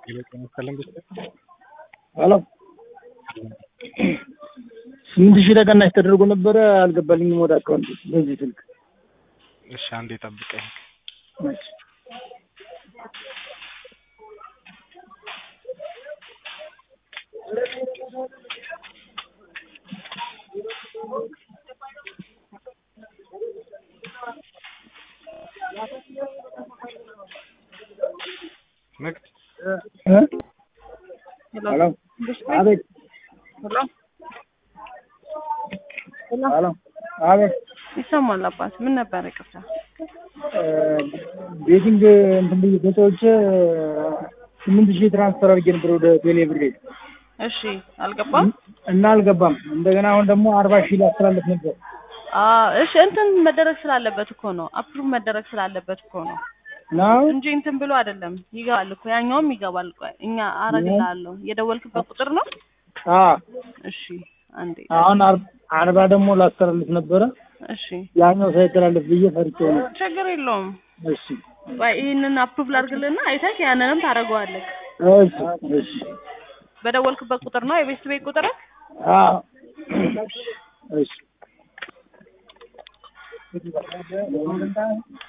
ጤና ይስጥልኝ ብቻ ሄሎ ስምንት ሺህ ተቀናሽ ተደርጎ ነበረ አልገባልኝም ወደ አካውንት በዚህ ስልክ እሺ አንዴ ጠብቀኝ እሺ ንግድ እ ሄሎ አቤት ሄሎ አቤት ይሰማል አባት ምን ነበር ይቅርታ እ ቤቲንግ እንትን ብዬ ገዛዎች ስምንት ሺህ ትራንስፈር አድርጌ ነበር ወደ ቴሌ ብሬ እሺ አልገባም እና አልገባም። እንደገና አሁን ደግሞ አርባ ሺህ ላስተላለፍ ነበር። አ እሺ እንትን መደረግ ስላለበት እኮ ነው አፕሩቭ መደረግ ስላለበት እኮ ነው ነው እንጂ እንትን ብሎ አይደለም ይገባል እኮ ያኛውም ይገባል ቆይ እኛ አረግልሃለሁ የደወልክበት ቁጥር ነው አ እሺ አንዴ አሁን አር- አርባ ደግሞ ላስተላልፍ ነበረ እሺ ያኛው ሳይተላለፍ ብዬ ፈርቼው ነው። ችግር የለውም እሺ ቆይ ይህንን አፕሩቭ ላድርግልና አይተህ ያንንም ታደርገዋለህ እሺ እሺ በደወልክበት ቁጥር ነው የቤት ቤት ቁጥር አ እሺ